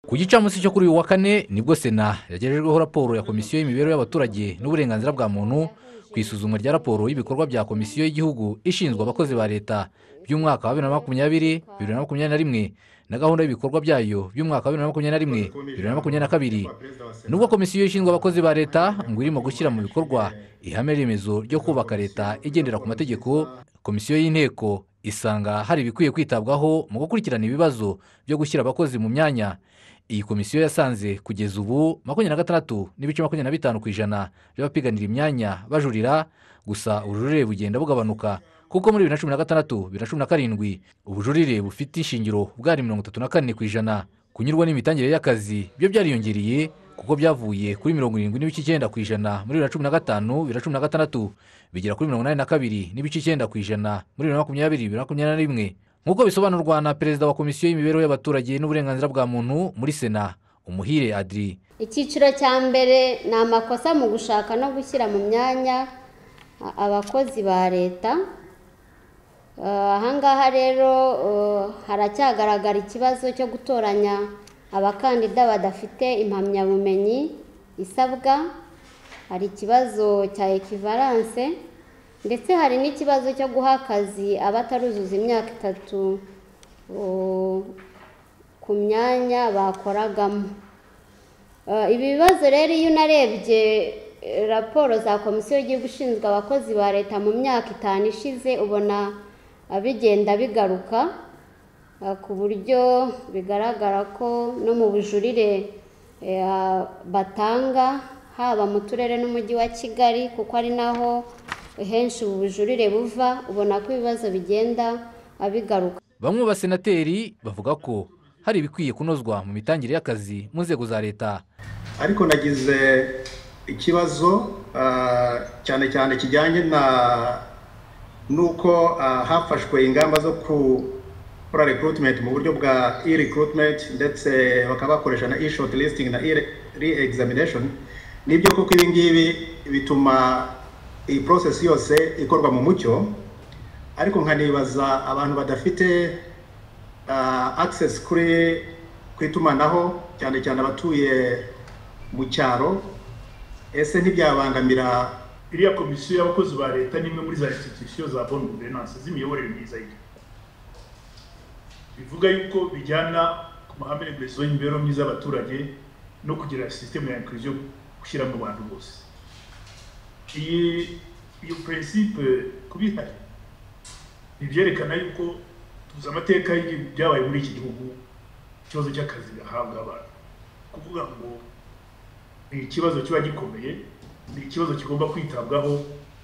ku gicamunsi cyo kuri uyu wa kane nibwo sena yagejejweho raporo ya komisiyo y'imibereho y'abaturage n'uburenganzira bwa muntu ku isuzuma rya raporo y'ibikorwa bya komisiyo y'igihugu ishinzwe abakozi ba leta by'umwaka wa bibiri na makumyabiri bibiri na makumyabiri na rimwe na gahunda y'ibikorwa byayo by'umwaka wa bibiri na makumyabiri na rimwe bibiri na makumyabiri na kabiri nubwo komisiyo ishinzwe abakozi ba leta ngo irimo gushyira mu bikorwa ihame remezo ryo kubaka leta igendera ku mategeko komisiyo y'inteko isanga hari ibikwiye kwitabwaho mu gukurikirana ibibazo byo gushyira abakozi mu myanya iyi komisiyo yasanze kugeza ubu makumyabiri na gatandatu n'ibice makumyabiri na bitanu ku ijana by'abapiganira imyanya bajurira gusa ubujurire bugenda bugabanuka kuko muri bibiri na cumi na gatandatu bibiri na cumi na karindwi ubujurire bufite ishingiro bwari mirongo itatu na kane ku ijana kunyurwa n'imitangire y'akazi byo byariyongereye kuko byavuye kuri mirongo irindwi n'ibice icyenda ku ijana muri bibiri na cumi na gatanu bibiri na cumi na gatandatu bigera kuri mirongo inani na kabiri n'ibice icyenda ku ijana muri bibiri na makumyabiri bibiri na makumyabiri na rimwe nk'uko bisobanurwa na perezida wa komisiyo y'imibereho y'abaturage n'uburenganzira bwa muntu muri sena umuhire adiri icyiciro cya mbere ni amakosa mu gushaka no gushyira mu myanya abakozi ba leta ahangaha rero haracyagaragara ikibazo cyo gutoranya abakandida badafite impamyabumenyi isabwa hari ikibazo cya ekivaranse ndetse hari n'ikibazo cyo guha akazi abataruzuza imyaka itatu ku myanya bakoragamo ibi bibazo rero iyo unarebye raporo za komisiyo y'igihugu ishinzwe abakozi ba leta mu myaka itanu ishize ubona bigenda bigaruka ku buryo bigaragara ko no mu bujurire batanga haba mu turere n'umujyi wa kigali kuko ari naho henshi ubu bujurire buva ubona ko ibibazo bigenda bigaruka bamwe mu basenateri bavuga ko hari ibikwiye kunozwa mu mitangire y'akazi mu nzego za leta ariko nagize ikibazo cyane cyane kijyanye na nuko hafashwe ingamba zo gukora recruitment mu buryo bwa e recruitment ndetse bakaba bakoresha na e short listing na e re examination nibyo koko ibingibi bituma iyi porosesi yose ikorwa mu mucyo ariko nkanibaza abantu badafite akisesi kuri ku itumanaho cyane cyane abatuye mu cyaro ese ntibyabangamira iriya komisiyo y'abakozi ba leta ni imwe muri za institusiyo za boni guverinanse z'imiyoborere myiza y'igihugu bivuga yuko bijyana ku mahame remezo y'imibereho myiza y'abaturage no kugira sisiteme ya inkiriziyo gushyira mu bantu bose iyi iyo puresipe kuba ihari ntibyerekana yuko tuzi amateka byabaye muri iki gihugu ikibazo cy'akazi gahabwa abantu kuvuga ngo ni ikibazo kiba gikomeye ni ikibazo kigomba kwitabwaho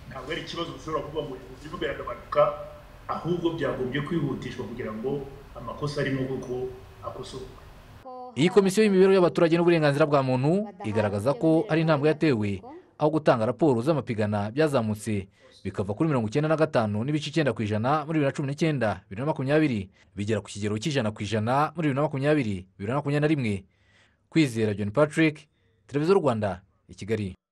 ntabwo ari ikibazo ushobora kuba ngo ubuzima biragabanuka ahubwo byagombye kwihutishwa kugira ngo amakosa arimo kuko akosorwe iyi komisiyo y'imibereho y'abaturage n'uburenganzira bwa muntu igaragaza ko ari intambwe yatewe aho gutanga raporo z'amapigana byazamutse bikava kuri mirongo icyenda na gatanu n'ibice icyenda ku ijana muri bibiri na cumi n'icyenda bibiri na makumyabiri bigera ku kigero cy'ijana ku ijana muri bibiri na makumyabiri bibiri na makumyabiri na rimwe kwizera john patrick televiziyo rwanda i kigali